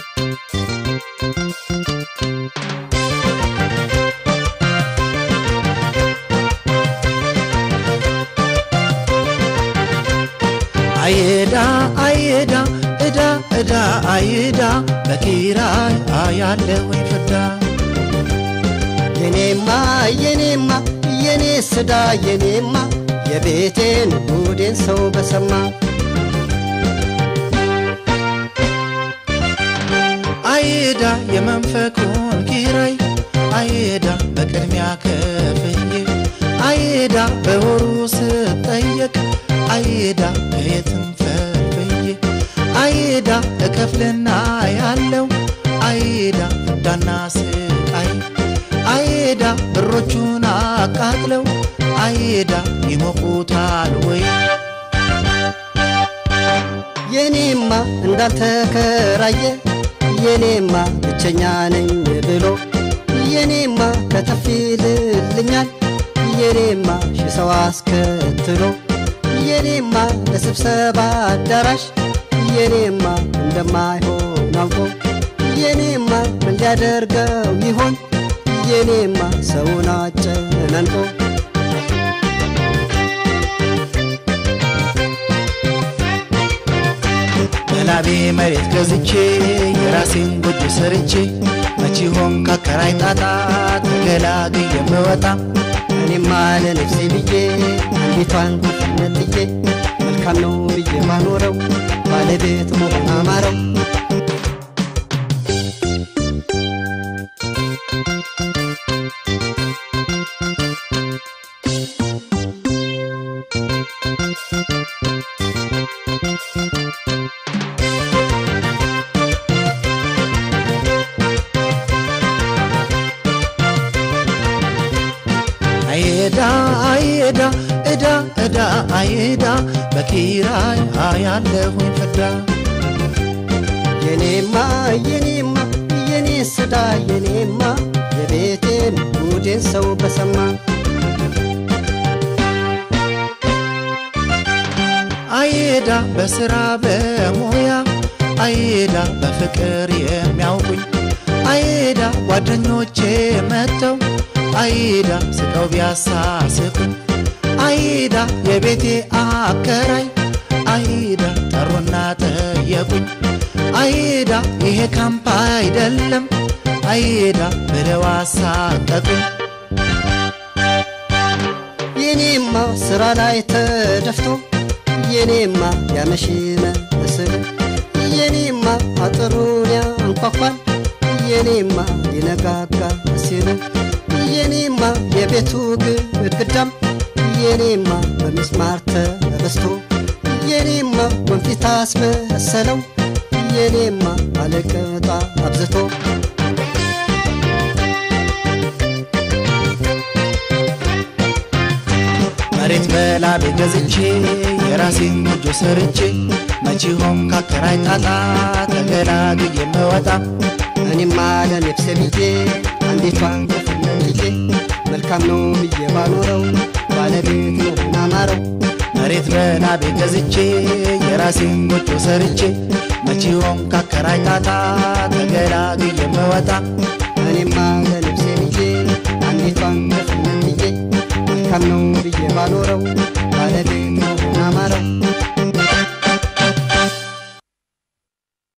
አይዳ አይዳ እዳ እዳ አይዳ በኪራይ አያለሁኝ ፍዳ የኔማ የኔማ የኔ ስዳ የኔማ የቤቴን ጉዴን ሰው በሰማ አይዳ የመንፈቁን ኪራይ አይዳ በቅድሚያ ከፍዬ አይዳ በወሩ ስጠየቅ አይዳ ከየትም ፈልፍዬ አይዳ እከፍልና ያለው አይዳ ፍዳና ስቃይ አይዳ ብሮቹን አቃጥለው አይዳ ይሞቁታል ወይ የኔማ እንዳልተከራየ የኔማ ብቸኛ ነኝ ብሎ የኔማ ከተፊልልኛል የኔማ ሺ ሰው አስከትሎ የኔማ ለስብሰባ አዳራሽ የኔማ እንደማይሆን አውቆ የኔማ ምን ሊያደርገው ይሆን የኔማ ሰውን አጨናንቆ በላቤ መሬት ገዝቼ የራሴን ጎጆ ሰርቼ መቼ ሆን ካከራይ ጣጣ ተገላግዬ የምወጣ እኔማ ለነፍሴ ብዬ አንዲቷን ነጥዬ መልካም ነው ብዬ ማኖረው ባለቤት መሆን አማረው አይዳ አይዳ እዳ እዳ አይዳ በኪራይ አያለሁኝ ፍዳ የኔማ የኔማ የኔ ስዳ የኔማ የቤቴን ጉዴን ሰው በሰማ አይዳ በስራ በሙያ አይዳ በፍቅር የሚያውቁኝ አይዳ ጓደኞቼ መጥተው አይዳ ስቀው ቢያሳስቁኝ አይዳ የቤቴ አከራይ አይዳ ጠሩና ጠየቁኝ አይዳ ይሄ ካምፕ አይደለም አይዳ ብለው አሳቀቁኝ የኔማ ስራ ላይ ተደፍቶ የኔማ ያመሽ መስል የኔማ አጥሩን ያንኳኳል የኔማ ሊነጋጋ ሲል የኔማ የቤቱ ግድግዳም የኔማ በሚስማር ተበስቶ የኔማ ወንፊት አስመሰለው የኔማ አለቅጣ አብዝቶ መሬት በላቤ ገዝቼ የራሴን ጎጆ ሰርቼ መቼ ሆን ካከራይ ጣጣ ተገላግዬ የምወጣ እኔማ ለነፍሴ ብዬ አንዲቷን ክፍልዬ መልካም ነው ብዬ ባኖረው ባለቤት መሆን አማረው መሬት በላቤ ገዝቼ የራሴን ጎጆ ሰርቼ መቼ ሆን ካከራይ ጣጣ ተገላግዬ የምወጣ እኔማ ለነፍሴ ብዬ አንዲቷን ክፍልዬ መልካም ነው ብዬ ባኖረው ባለቤት ነው